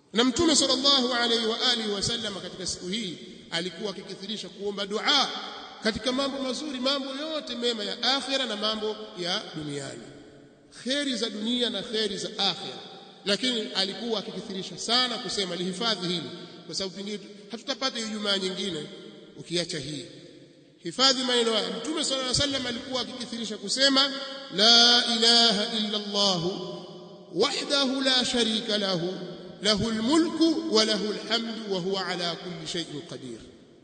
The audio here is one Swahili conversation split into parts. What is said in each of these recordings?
na mtume sallallahu alaihi wa alihi wasallam katika siku hii alikuwa akikithirisha kuomba dua katika mambo mazuri mambo yote mema ya akhira na mambo ya duniani kheri za dunia na kheri za akhira lakini alikuwa akikithirisha sana kusema lihifadhi hili kwa sababu pengine hatutapata Ijumaa nyingine ukiacha hii hifadhi maneno haya mtume sallallahu alaihi wasallam alikuwa akikithirisha kusema la ilaha illa Allah wahdahu la sharika lahu له الملك وله الحمد وهو على كل شيء قدير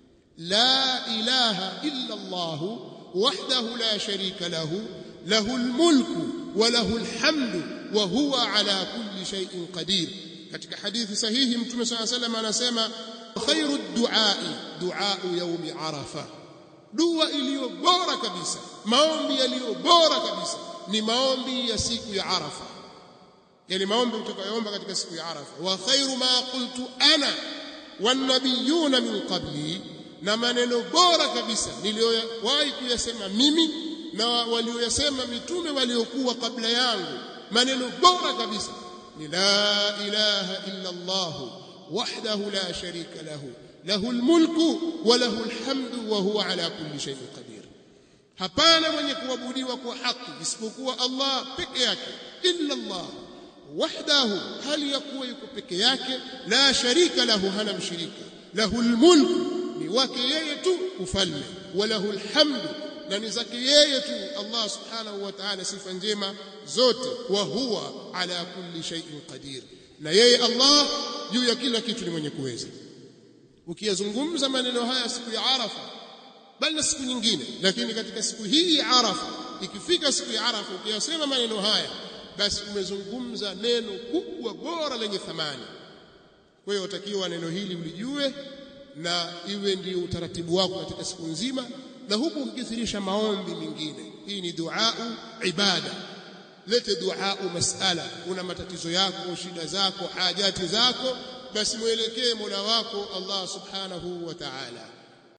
لا إله إلا الله وحده لا شريك له له الملك وله الحمد وهو على كل شيء قدير katika hadithi sahihi mtume صلى الله عليه وسلم anasema khairu duai duau yaumi arafa dua iliyo bora kabisa maombi yaliyo bora kabisa ni maombi ya siku ya arafa yani maombi utakayoomba katika siku ya arafa wa khairu ma qultu ana wan nabiyuna min qabli na maneno bora kabisa niliyowahi kuyasema mimi na walioyasema mitume waliokuwa kabla yangu maneno bora kabisa ni la ilaha illa Allah wahdahu la sharika lahu lahu almulku wa lahu alhamdu wa huwa ala kulli shay'in qadir hapana mwenye kuabudiwa kwa haki isipokuwa Allah peke yake illa Allah wahdahu hali ya kuwa yuko peke yake la sharika lahu hana mshirika lahu almulku ni wake yeye tu ufalme wa lahu alhamdu na ni zake yeye tu Allah subhanahu wa ta'ala sifa njema zote wa huwa ala kulli shay'in qadir na yeye Allah juu ya kila kitu ni mwenye kuweza ukiyazungumza maneno haya siku ya Arafa bali na siku nyingine lakini katika siku hii ya Arafa ikifika siku ya Arafa ukiyasema maneno haya basi umezungumza neno kubwa bora lenye thamani kwa hiyo utakiwa neno hili ulijue na iwe ndio utaratibu wako katika siku nzima na huku ukikithirisha maombi mengine hii ni duau ibada lete duau masala una matatizo yako shida zako hajati zako basi mwelekee Mola wako Allah subhanahu wa ta'ala